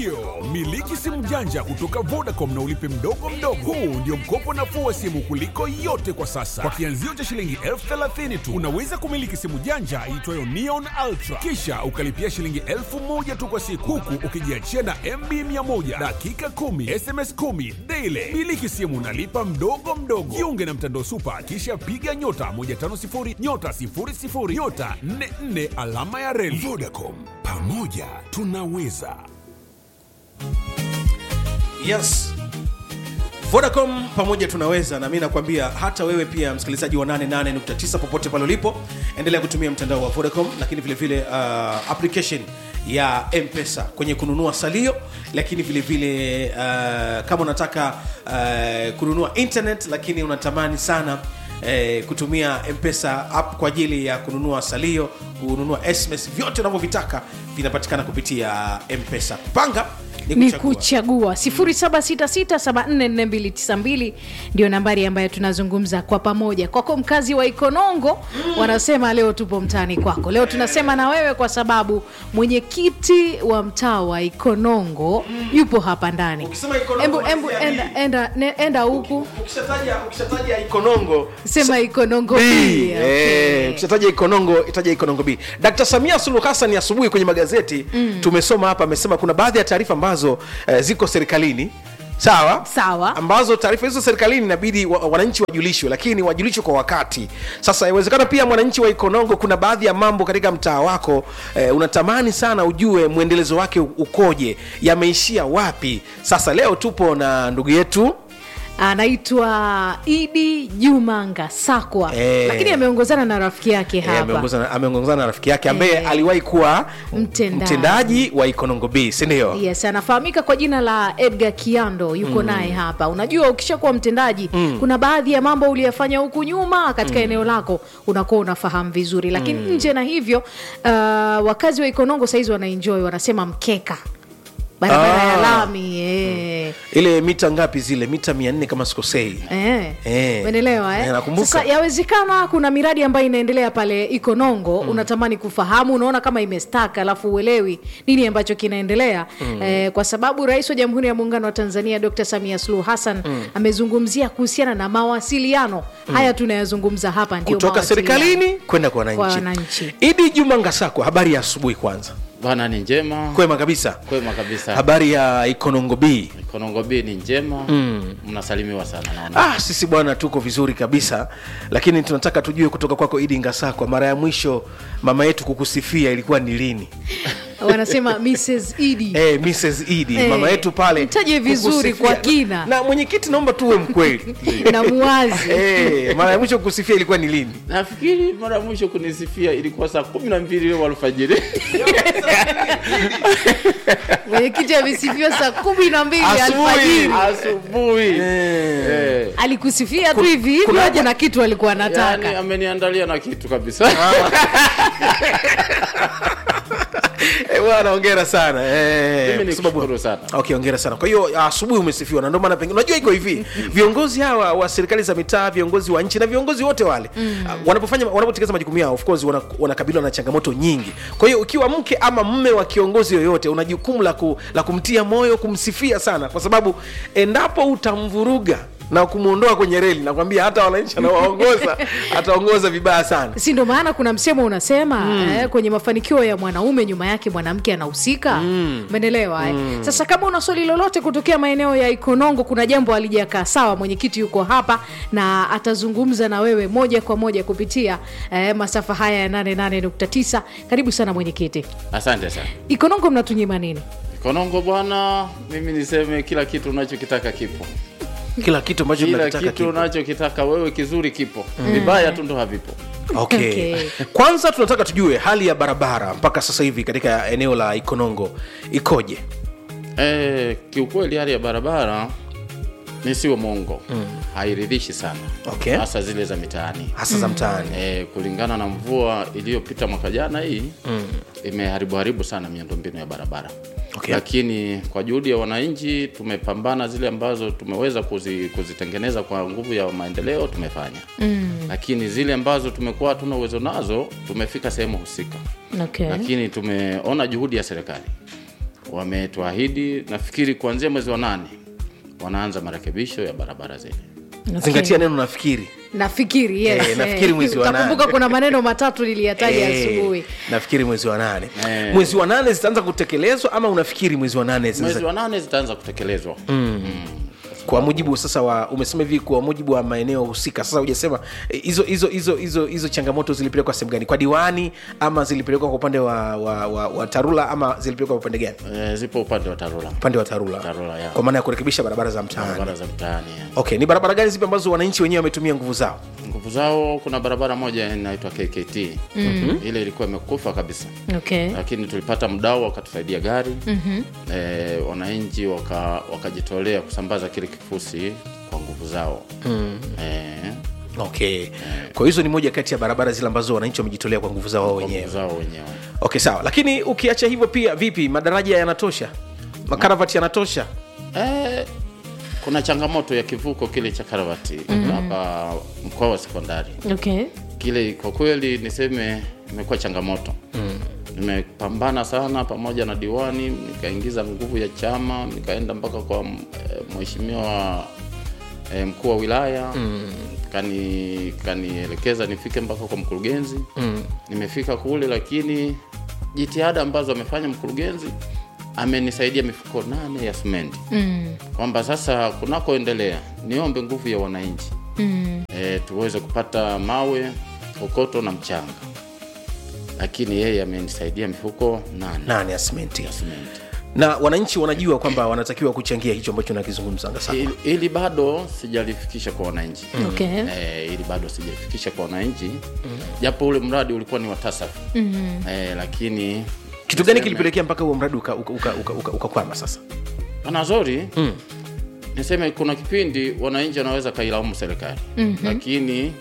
Ndiyo, miliki simu janja kutoka Vodacom na ulipe mdogo mdogo. Huu ndio mkopo nafuu wa simu kuliko yote kwa sasa. Kwa kianzio cha shilingi elfu thelathini tu unaweza kumiliki simu janja iitwayo Neon Ultra, kisha ukalipia shilingi elfu moja tu kwa siku, huku ukijiachia na MB 100 dakika 10 SMS 10 daily. Miliki simu unalipa mdogo mdogo. Jiunge na mtandao Super, kisha piga nyota 150 nyota 00 nyota 44 alama ya reli. Vodacom, pamoja tunaweza. yes vodacom pamoja tunaweza na mi nakwambia hata wewe pia msikilizaji wa 88.9 popote pale ulipo endelea kutumia mtandao wa vodacom lakini vile vile uh, application ya mpesa kwenye kununua salio lakini vile vile uh, kama unataka uh, kununua internet lakini unatamani sana eh, kutumia mpesa app kwa ajili ya kununua salio kununua sms vyote unavyovitaka vinapatikana kupitia mpesa kupanga ni kuchagua 0766744292 ndio nambari ambayo tunazungumza kwa pamoja kwako mkazi wa ikonongo wanasema leo tupo mtaani kwako leo tunasema na wewe kwa sababu mwenyekiti wa mtaa wa ikonongo yupo hapa ndani Ukisema Ikonongo, Embu- embu unasikia enda, nini? enda, ne- enda huku ukishataja ukishataja ikonongo sema ikonongo B, pia, eh, okay. ukishataja ikonongo itaja ikonongo b dkt samia suluhu hassan asubuhi kwenye magazeti mm. tumesoma hapa amesema kuna baadhi ya taarifa ambazo eh, ziko serikalini sawa Sawa. ambazo taarifa hizo serikalini inabidi wa, wananchi wajulishwe lakini wajulishwe kwa wakati sasa inawezekana pia mwananchi wa ikonongo kuna baadhi ya mambo katika mtaa wako eh, unatamani sana ujue mwendelezo wake ukoje yameishia wapi sasa leo tupo na ndugu yetu anaitwa idi juma ngasakwa Eh. lakini ameongozana na rafiki yake Eh, hapa ameongozana na- ameongozana na rafiki yake ambaye Eh. aliwahi kuwa Mtendaji. mtendaji wa ikonongo b sindio yes anafahamika kwa jina la edgar kiando yuko mm. naye hapa unajua ukishakuwa mtendaji mm. kuna baadhi ya mambo uliyafanya huku nyuma katika mm. eneo lako unakuwa unafahamu vizuri lakini mm. nje na hivyo uh, wakazi wa ikonongo sahizi wanaenjoy wanasema mkeka barabara Ah. ya lami eh. ile mita ngapi zile mita mia nne kama sikosei Eh, Eh. umeelewa eh? Eh, nakumbuka. Sasa yawezekana kuna miradi ambayo inaendelea pale Ikonongo mm. unatamani kufahamu, unaona kama imestaka, alafu uelewi nini ambacho kinaendelea mm. eh, kwa sababu Rais wa Jamhuri ya Muungano wa Tanzania Dr. Samia Suluhu Hassan mm. amezungumzia kuhusiana na mawasiliano mm. haya tunayazungumza hapa, ndio kutoka mawasiliano. serikalini kwenda kwa Kwa wananchi wananchi. idi juma ngasakwa habari ya asubuhi kwanza bana ni njema kwema kabisa kwema kabisa habari ya ikonongo b konongo b ni njema mnasalimiwa sana naona ah, sisi bwana tuko vizuri kabisa lakini tunataka tujue kutoka kwako idi ngasakwa mara ya mwisho mama yetu kukusifia ilikuwa ni lini wanasema Mrs. Idi Eh, Mrs. Idi Eh, mama yetu pale mtaje vizuri kukusifia. kwa kina. na mwenyekiti naomba tuwe mkweli na muwazi Eh, mara ya mwisho kukusifia ilikuwa ni lini nafikiri mara ya mwisho kunisifia ilikuwa saa kumi na mbili leo alfajiri mwenyekiti amesifiwa saa kumi na mbili Asubuhi. alfajiri asubuhi Eh. alikusifia tu hivi hivi kuna- kuna kitu alikuwa anataka yaani ameniandalia na kitu kabisa Eh, bwana ongera sana Eh, mimi kwa sababu- nikushukuru sana okay ongera sana kwa hiyo asubuhi umesifiwa na ndio maana pengine unajua iko hivi viongozi hawa wa serikali za mitaa viongozi wa nchi na viongozi wote wale mm. wanapofanya wanapotekeleza majukumu yao of course wana- wanakabiliwa na changamoto nyingi kwa hiyo ukiwa mke ama mme wa kiongozi yoyote una jukumu la, ku, la kumtia moyo kumsifia sana kwa sababu endapo utamvuruga na kumwondoa kwenye reli nakwambia hata wananchi anawaongoza ataongoza vibaya sana si ndo maana kuna msemo unasema mm. eh, kwenye mafanikio ya mwanaume nyuma yake mwanamke anahusika umeelewa eh? sasa kama una swali lolote kutokea maeneo ya ikonongo kuna jambo alijakaa sawa mwenyekiti yuko hapa na atazungumza na wewe moja kwa moja kupitia eh, masafa haya ya 88.9 karibu sana mwenyekiti asante sana ikonongo mnatunyima nini konongo bwana mimi niseme kila kitu unachokitaka kipo kila kitu ambacho kila tunakitaka kitu kipo. unachokitaka wewe kizuri kipo vibaya tu ndo havipo okay. Okay. kwanza tunataka tujue hali ya barabara mpaka sasa hivi katika eneo la ikonongo ikoje Eh, kiukweli hali ya barabara nisiwe mongo mm. hairidhishi sana Okay. hasa zile za mitaani hasa za mtaani e, kulingana na mvua iliyopita mwaka jana hii mm. imeharibu haribu sana miundombinu ya barabara Okay. lakini kwa juhudi ya wananchi tumepambana zile ambazo tumeweza kuzi, kuzitengeneza kwa nguvu ya maendeleo tumefanya mm. lakini zile ambazo tumekuwa hatuna uwezo nazo tumefika sehemu husika okay. lakini tumeona juhudi ya serikali wametuahidi nafikiri kuanzia mwezi wa nane wanaanza marekebisho ya barabara zile Okay. zingatia neno nafikiri nafikiri yes, Eh, nafikiri mwezi wa Utakumbuka nane. kuna maneno matatu niliyataja Eh, asubuhi nafikiri mwezi wa nane Eh. mwezi wa nane zitaanza kutekelezwa ama unafikiri mwezi wa nane zitaanza- mwezi wa nane zitaanza kutekelezwa kwa mujibu sasa wa umesema hivi kwa mujibu wa maeneo husika sasa hujasema eh, hizo hizo hizo hizo hizo changamoto zilipelekwa sehemu gani kwa diwani ama zilipelekwa kwa upande wa, wa, wa, wa tarula ama zilipelekwa kwa upande gani e, zipo upande wa tarura upande wa tarula, Tarura, ya. kwa maana ya kurekebisha barabara za mtaani barabara za mtaani ya. okay ni barabara gani zipi ambazo wananchi wenyewe wametumia nguvu zao nguvu zao kuna barabara moja inaitwa kkt mm-hmm. ile ilikuwa imekufa kabisa okay. lakini tulipata mdau wakatusaidia gari mm-hmm. e, wananchi waka- wakajitolea kusambaza kile kifusi kwa nguvu zao mm. e, okay kwa hizo ni moja kati ya barabara zile ambazo wananchi wamejitolea kwa nguvu zao wao kwa nguvu wenyewe zao wenyewe okay sawa lakini ukiacha hivyo pia vipi madaraja yanatosha makaravati yanatosha e, kuna changamoto ya kivuko kile cha karavati hapa mkoa wa sekondari Okay. kile kwa kweli niseme imekuwa changamoto mm. nimepambana sana pamoja na diwani nikaingiza nguvu ya chama nikaenda mpaka kwa m- eh, mheshimiwa eh, mkuu wa wilaya mm. kani kanielekeza nifike mpaka kwa mkurugenzi mm. nimefika kule lakini jitihada ambazo amefanya mkurugenzi amenisaidia mifuko nane ya simenti Mm. kwamba sasa kunakoendelea niombe nguvu ya wananchi Mm. e, tuweze kupata mawe kokoto na mchanga lakini yeye amenisaidia mifuko nane nane ya simenti ya simenti na wananchi wanajua kwamba wanatakiwa kuchangia hicho ambacho nakizungumza sasa ili, ili bado sijalifikisha kwa wananchi Okay. e, ili bado sijalifikisha kwa wananchi japo ule mradi ulikuwa ni wa tasafu mm. e, lakini kitu gani niseme- kilipelekea mpaka huo mradi ukakwama uka, uka, uka, uka, ukakwama sasa Wanazori mm. niseme kuna kipindi wananchi wanaweza kailaumu serikali mm-hmm. lakini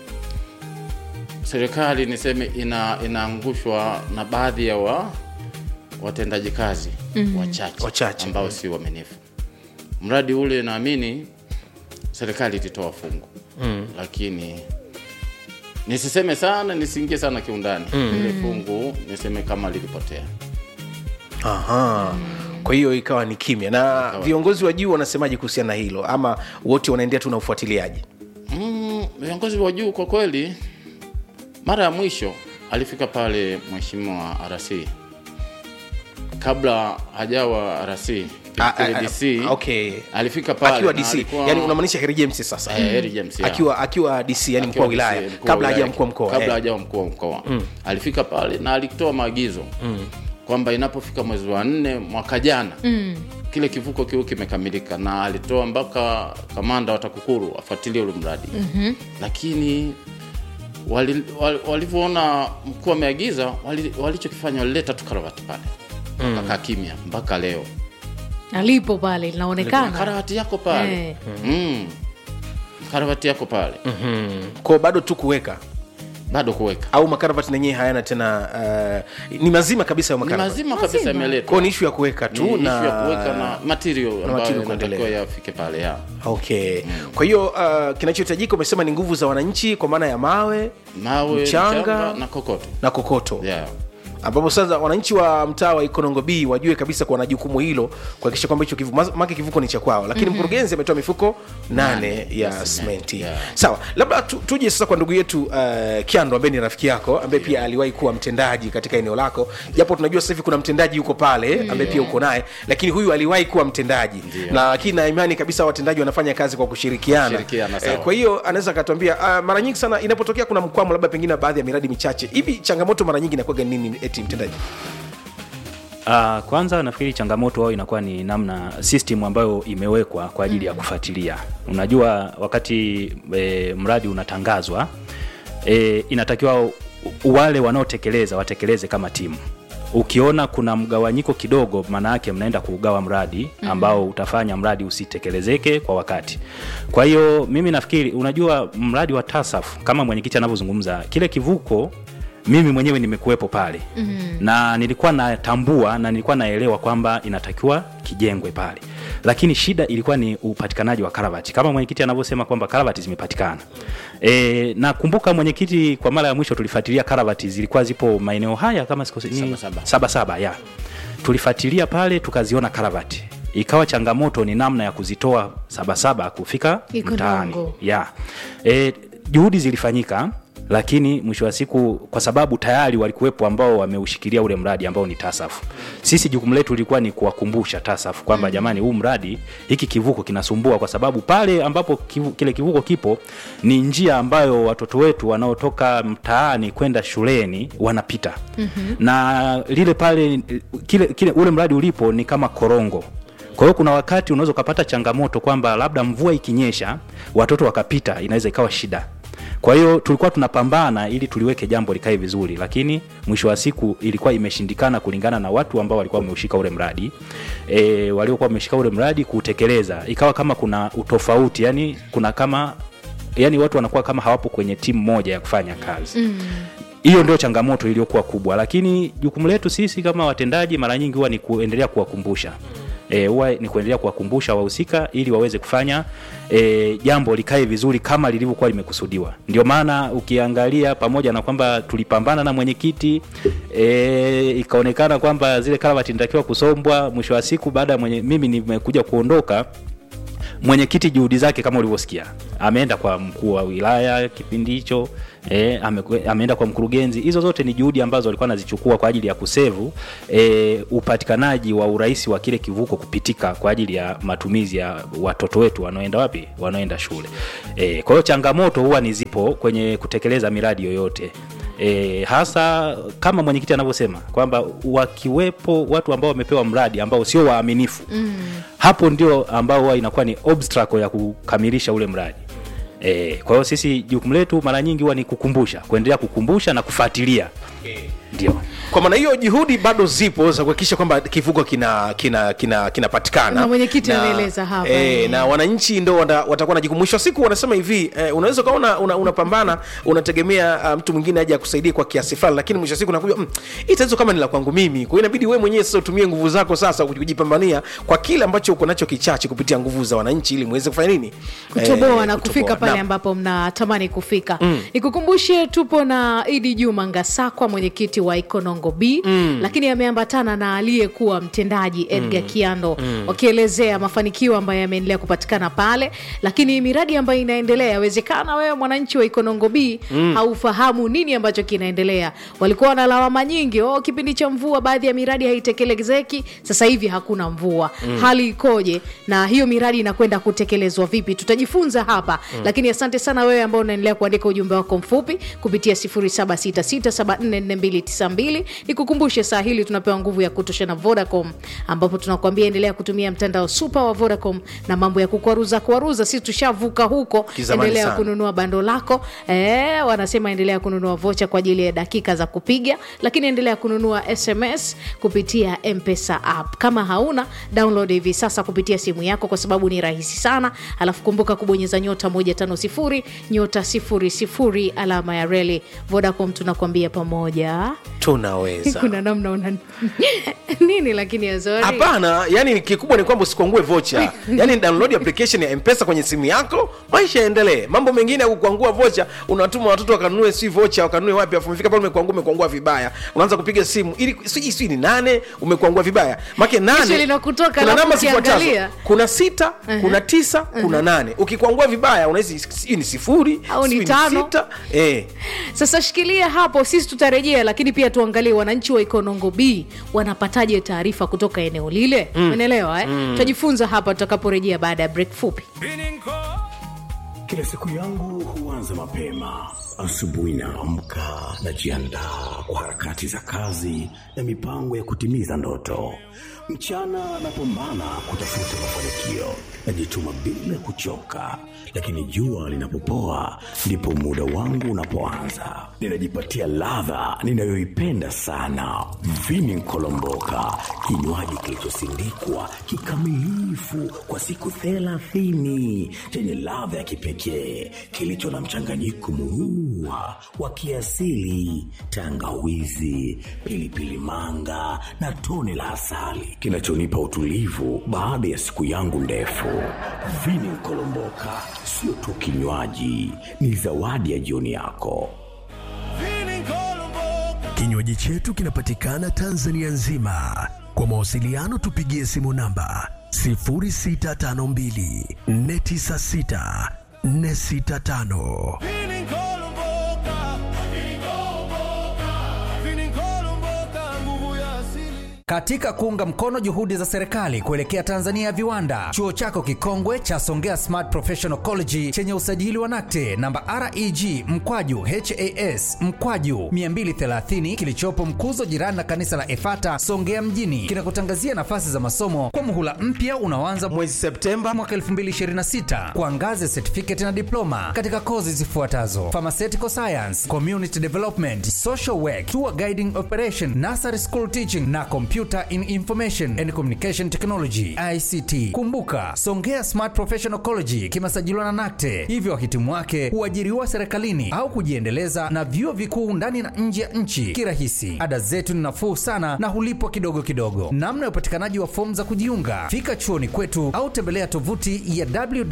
serikali niseme ina inaangushwa na baadhi ya wa, watendaji kazi mm-hmm. wachache, Wachache. ambao si waaminifu. Mradi ule naamini serikali ilitoa fungu mm. lakini nisiseme sana nisiingie sana kiundani mm. ile fungu niseme kama lilipotea Aha. kwa hiyo ikawa ni kimya na viongozi wa juu wanasemaje kuhusiana na hilo ama wote wanaendea tu na ufuatiliaji Mm, viongozi wa juu kwa kweli, mara ya mwisho alifika pale mheshimiwa RC kabla hajawa RC Ah, kile ah, DC ah, okay. alifika pale akiwa na dc alikuwa- yani unamaanisha heri james sasa Eh, Harry James, yeah. akiwa akiwa dc yani mkuu akiwa wa wilaya DC, mkuu wa kabla haja wilaya, mkuu wa mkoa kabla eh. hajawa mkuu wa mkoa alifika pale na alitoa maagizo kwamba inapofika mwezi wa nne mwaka jana kile kivuko kiu kimekamilika na alitoa mpaka kamanda wa TAKUKURU afuatilie ule mradi lakini wali- wali- walivyoona mkuu ameagiza wali- walichokifanya walileta tu karavati pale wakakaa kimya mpaka leo alipo pale linaonekana karavati yako pale Eh. mm. karavati yako pale kwao bado tu kuweka bado kuweka au makaravati nenyewe hayana tena uh, ni mazima kabisa hayo ni makaravati mazima kabisa yameletwa kwao ni ishu ya kuweka tu Ni issue na ya kuweka na material ambayo material inatakiwa kuendelea. yafike pale ya okay kwa hiyo uh, kinachohitajika umesema ni nguvu za wananchi kwa maana ya mawe mawe Mchanga. mchanga na kokoto na kokoto yeah. ambapo sasa wananchi wa mtaa wa ikonongo b wajue kabisa kuwa na jukumu hilo kuhakikisha kwamba hicho kivuko make kivuko ni cha kwao lakini mkurugenzi ametoa mifuko nane Nane ya ya simenti simenti, yeah. sawa labda tu, tuje sasa kwa ndugu yetu uh, kiando ambaye ni rafiki yako ambaye pia aliwahi kuwa mtendaji katika eneo lako japo tunajua sasa hivi kuna mtendaji yuko pale ambaye pia uko naye lakini huyu aliwahi kuwa mtendaji na lakini na imani kabisa watendaji wanafanya kazi kwa kushirikiana Kushirikiana, sawa. kwa hiyo anaweza akatuambia uh, mara nyingi sana inapotokea kuna mkwamo labda pengine baadhi ya miradi michache hivi changamoto mara nyingi inakuwaga nini eti mtendaji Uh, kwanza nafikiri changamoto wao inakuwa ni namna system ambayo imewekwa kwa ajili ya kufuatilia. Unajua wakati e, mradi unatangazwa e, inatakiwa u- wale wanaotekeleza watekeleze kama timu. Ukiona kuna mgawanyiko kidogo, maana yake mnaenda kuugawa mradi ambao utafanya mradi usitekelezeke kwa wakati. Kwa hiyo mimi nafikiri, unajua mradi wa TASAF kama mwenyekiti anavyozungumza, kile kivuko mimi mwenyewe nimekuwepo pale mm-hmm. na nilikuwa natambua na nilikuwa naelewa kwamba inatakiwa kijengwe pale lakini shida ilikuwa ni upatikanaji wa karavati kama mwenyekiti anavyosema kwamba karavati zimepatikana e, nakumbuka mwenyekiti kwa mara ya mwisho tulifuatilia karavati zilikuwa zipo maeneo haya kama sikose, ni, Sabasaba. saba saba ya tulifuatilia pale tukaziona karavati ikawa changamoto ni namna ya kuzitoa sabasaba kufika Ikonongo. mtaani ya e, juhudi zilifanyika lakini mwisho wa siku kwa sababu tayari walikuwepo ambao wameushikilia ule mradi ambao ni tasafu sisi jukumu letu lilikuwa ni kuwakumbusha tasafu kwamba mm. jamani huu mradi hiki kivuko kinasumbua kwa sababu pale ambapo kivu, kile kivuko kipo ni njia ambayo watoto wetu wanaotoka mtaani kwenda shuleni wanapita mm-hmm. na lile pale kile, kile ule mradi ulipo ni kama korongo kwa hiyo kuna wakati unaweza ukapata changamoto kwamba labda mvua ikinyesha watoto wakapita inaweza ikawa shida kwa hiyo tulikuwa tunapambana ili tuliweke jambo likae vizuri lakini mwisho wa siku ilikuwa imeshindikana kulingana na watu ambao walikuwa wameushika ule mradi e, waliokuwa wameshika ule mradi kuutekeleza ikawa kama kuna utofauti yani kuna kama yani watu wanakuwa kama hawapo kwenye timu moja ya kufanya kazi mm hiyo ndio changamoto iliyokuwa kubwa lakini jukumu letu sisi kama watendaji mara nyingi huwa ni kuendelea kuwakumbusha e, huwa ni kuendelea kuwakumbusha wahusika ili waweze kufanya e, jambo likae vizuri kama lilivyokuwa limekusudiwa ndio maana ukiangalia pamoja na kwamba tulipambana na mwenyekiti e, ikaonekana kwamba zile karavati nitakiwa kusombwa mwisho wa siku baada ya mwenye, mimi nimekuja kuondoka mwenyekiti juhudi zake kama ulivyosikia ameenda kwa mkuu wa wilaya kipindi hicho e, ame, ameenda kwa mkurugenzi hizo zote ni juhudi ambazo alikuwa anazichukua kwa ajili ya kusevu e, upatikanaji wa urahisi wa kile kivuko kupitika kwa ajili ya matumizi ya watoto wetu wanaoenda wapi wanaoenda shule e, kwa hiyo changamoto huwa ni zipo kwenye kutekeleza miradi yoyote E, hasa kama mwenyekiti anavyosema kwamba wakiwepo watu ambao wamepewa mradi ambao sio waaminifu mm. hapo ndio ambao huwa inakuwa ni obstacle ya kukamilisha ule mradi e, kwa hiyo sisi jukumu letu mara nyingi huwa ni kukumbusha kuendelea kukumbusha na kufuatilia ndio kwa maana hiyo juhudi bado zipo za kuhakikisha kwamba kivuko kinapatikana kina, kina, kinapatikana. Na mwenyekiti Na- ameeleza hapa, eh, eh. na wananchi ndo wata- watakuwa na jukumu mwisho wa siku wanasema hivi eh, unaweza ukawa una- una- unapambana unategemea uh, mtu mwingine aje akusaidie kwa kiasi fulani lakini mwisho wa siku nakuja mm, hii tatizo kama ni la kwangu mimi kwa hiyo inabidi wewe mwenyewe sasa utumie nguvu zako sasa kujipambania kwa kile ambacho uko nacho kichache kupitia nguvu za wananchi ili muweze kufanya nini kutoboa Eh, na kutoboa. kufika pale Naam. ambapo mnatamani kufika mm. nikukumbushe tupo na idi juma ngasakwa mwenyekiti wa ikonongo b mm. lakini ameambatana na aliyekuwa mtendaji edgar mm. kiando mm. wakielezea mafanikio ambayo yameendelea kupatikana pale lakini miradi ambayo inaendelea yawezekana wewe mwananchi wa ikonongo b mm. haufahamu nini ambacho kinaendelea walikuwa na lawama nyingi oh, kipindi cha mvua baadhi ya miradi haitekelezeki sasa hivi hakuna mvua mm. hali ikoje na hiyo miradi inakwenda kutekelezwa vipi tutajifunza hapa mm. lakini asante sana wewe ambao unaendelea kuandika ujumbe wako mfupi kupitia 0766744292 nikukumbushe saa hili tunapewa nguvu ya kutosha na vodacom ambapo tunakuambia endelea kutumia mtandao super wa vodacom na mambo ya kukwaruza kwaruza sisi tushavuka huko Kizamani endelea sana. kununua bando lako e, wanasema endelea kununua vocha kwa ajili ya dakika za kupiga lakini endelea kununua sms kupitia mpesa app kama hauna download hivi sasa kupitia simu yako kwa sababu ni rahisi sana alafu kumbuka kubonyeza nyota 150 nyota 00 alama ya reli vodacom tunakuambia pamoja tunaweza kuna namna una nini lakini azori hapana yani kikubwa ni kwamba usikwangue vocha yani download application ya mpesa kwenye simu yako maisha yaendelee mambo mengine ya kukwangua vocha unatuma watoto wakanunue si vocha wakanunue wapi afu umefika pale umekwangua umekwangua vibaya unaanza kupiga simu ili sijui sijui ni nane umekwangua vibaya make Kisha nane linakutoka, kuna alafu namba zifuatazo ukiangalia. kuna sita kuna tisa kuna nane ukikwangua vibaya unahisi sijui ni sifuri Au ni sijui tano. sita eh. sasa shikilia hapo sisi tutarejea lakini pia tuangalie wananchi wa ikonongo b wanapataje taarifa kutoka eneo lile umeelewa eh? tutajifunza hapa tutakaporejea baada ya break fupi Kila siku yangu huanza mapema. Asubuhi naamka, najiandaa kwa harakati za kazi na mipango ya kutimiza ndoto. Mchana napambana kutafuta mafanikio, najituma bila kuchoka, lakini jua linapopoa ndipo muda wangu unapoanza. Ninajipatia ladha ninayoipenda sana, vini nkolomboka, kinywaji kilichosindikwa kikamilifu kwa siku thelathini chenye ladha ya kipekee kilicho na mchanganyiko murua wa kiasili, tangawizi, pilipili manga na tone la asali kinachonipa utulivu baada ya siku yangu ndefu. Vini Kolomboka sio tu kinywaji, ni zawadi ya jioni yako. Kinywaji chetu kinapatikana Tanzania nzima. Kwa mawasiliano tupigie simu namba 0652 496 465. Katika kuunga mkono juhudi za serikali kuelekea Tanzania ya viwanda, chuo chako kikongwe cha Songea Smart Professional College chenye usajili wa NACTE namba REG mkwaju HAS mkwaju 230 kilichopo Mkuzo, jirani na kanisa la Efata Songea mjini, kinakutangazia nafasi za masomo kwa muhula mpya unaoanza mwezi Septemba mwaka 2026 kwa ngazi ya certificate na diploma katika kozi zifuatazo: pharmaceutical science, community development, social work, tour guiding operation, nursery school teaching na computer in information and communication technology ICT. Kumbuka, Songea Smart Professional College kimesajiliwa na NACTE, hivyo wahitimu wake huajiriwa serikalini au kujiendeleza na vyuo vikuu ndani na nje ya nchi kirahisi. Ada zetu ni nafuu sana na hulipwa kidogo kidogo. Namna ya upatikanaji wa fomu za kujiunga, fika chuoni kwetu au tembelea tovuti ya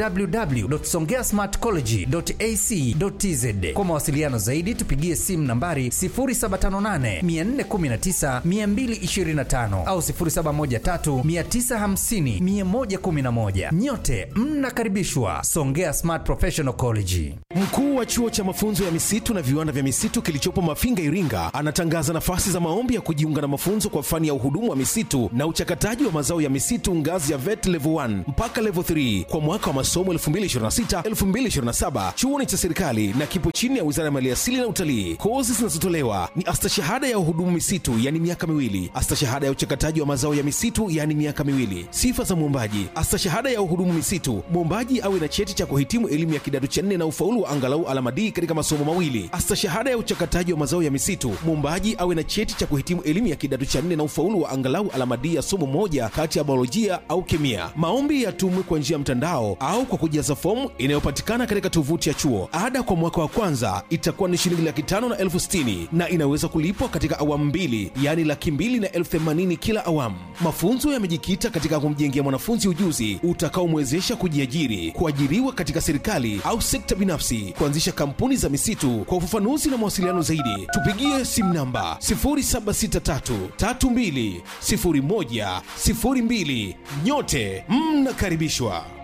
www.songeasmartcollege.ac.tz. Kwa mawasiliano zaidi, tupigie simu nambari 0758 419 225 au 0713 950 111. Nyote mnakaribishwa Songea Smart Professional College. Mkuu wa chuo cha mafunzo ya misitu na viwanda vya misitu kilichopo Mafinga, Iringa, anatangaza nafasi za maombi ya kujiunga na mafunzo kwa fani ya uhudumu wa misitu na uchakataji wa mazao ya misitu ngazi ya VET level 1 mpaka level 3 kwa mwaka wa masomo 2026-2027. Chuo ni cha serikali na kipo chini ya Wizara ya Maliasili na Utalii. Kozi zinazotolewa ni astashahada ya uhudumu misitu, yani miaka miwili, astashahada ya uchakataji wa mazao ya misitu, yani miaka miwili. Sifa za mwombaji: astashahada ya uhudumu misitu, mwombaji awe na cheti cha kuhitimu elimu ya kidato cha nne na ufaulu wa angalau alama D katika masomo mawili. Astashahada ya uchakataji wa mazao ya misitu, mwombaji awe na cheti cha kuhitimu elimu ya kidato cha nne na ufaulu wa angalau alama D ya somo moja kati ya biolojia au kemia. Maombi yatumwe kwa njia ya mtandao au kwa kujaza fomu inayopatikana katika tovuti ya chuo. Ada kwa mwaka wa kwanza itakuwa ni shilingi laki tano na elfu sitini na inaweza kulipwa katika awamu mbili, yaani laki mbili na elfu themanini kila awamu. Mafunzo yamejikita katika kumjengea mwanafunzi ujuzi utakaomwezesha kujiajiri, kuajiriwa katika serikali au sekta binafsi, kuanzisha kampuni za misitu. Kwa ufafanuzi na mawasiliano zaidi, tupigie simu namba 0763320102. Nyote mnakaribishwa.